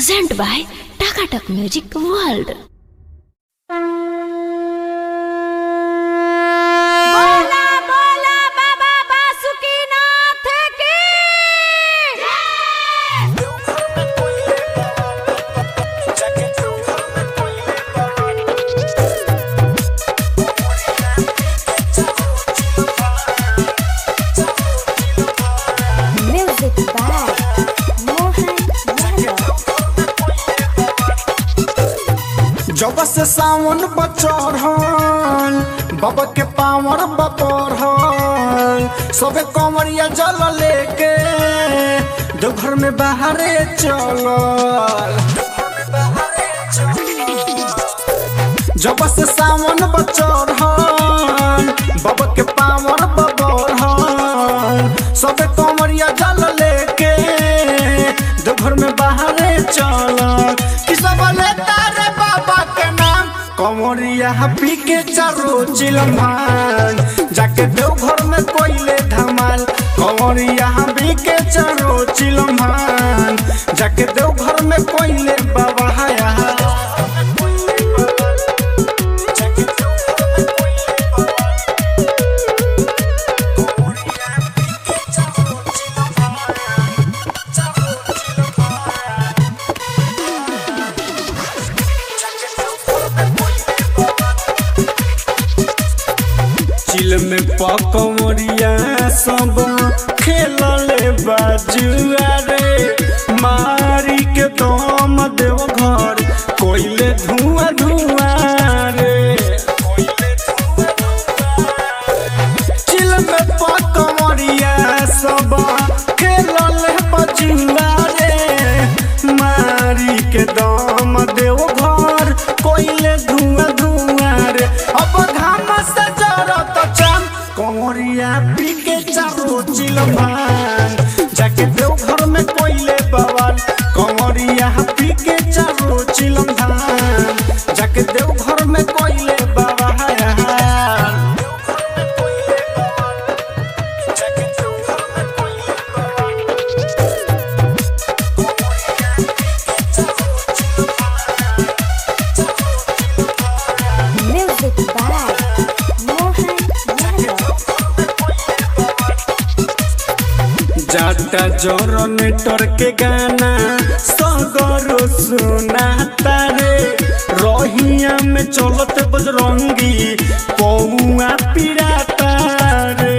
present by Takatak Music World. बोला बोला बाबा बासुकीनाथ की म्यूजिक बाय मोहन यादव जब से सावन बचढ़ल बाबा के पावर बपढ़ल सबे कमरिया जल लेके देवघर में बाहरे चलल जब से सावन बचढ़ल बाबा के पावर बपढ़ल सबे कमरिया जल लेके देवघर में बाहरे चलल कि सब लेता रे बाबा के नाम कमरिया पी के चारो चिलमान जाके देवघर में कोइले धमाल कमरिया पी के चारो चिलमान जाके देवघर में कोइले बाबा हाया चिल में पकमरिया सब खेलले बाजुआ रे मारी के दम देव घर कोइले धुआं धुआं रे चिल में पकमरिया सब खेलले बाजुआ रे मारी के दम देव घर कोइले धुआं धुआं रे अब घाम से जरत चाम कमरिया पी के चारो चिलमान जाके देव घर में कोइले बवाल कमरिया पी के चारो चिलमान जाके देव घर में कोइले बाबा म्यूजिक बाय मोहन यादव जाटा जनरेटर के गाना सगरो सुनाता रे रहिया में चलत बजरंगी पौआ पिराता रे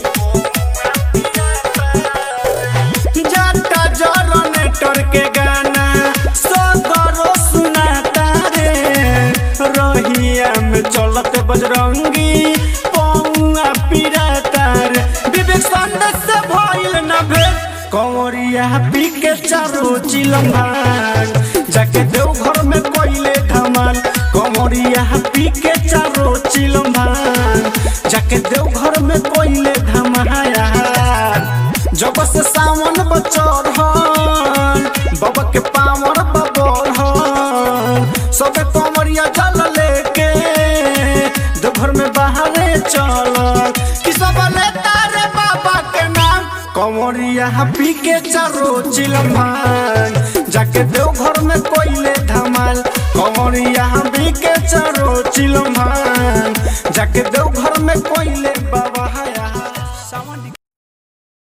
जाटा जनरेटर के गाना सगरो सुनाता रे रहिया में चलत बजरंगी पौआ पिराता रे विवेक संदेश से भइल न भेल कंवरिया पी के चारो चिलमान जाके देव घर में कोइले धमाल कंवरिया पी के चारो चिलमान जाके देव घर में कोइले धमाया जब से सावन बचढ़ल बाबा के पावर बबढ़ल सबे कमरिया जल लेके देवघर में बाहरे चलल कि सब लेता रे बाबा के नाम कमरिया पी के चारो चिलमान जाके देवघर में कोइले धमाल कमरिया पी के चारो चिलमान जाके देवघर में कोइले बाबा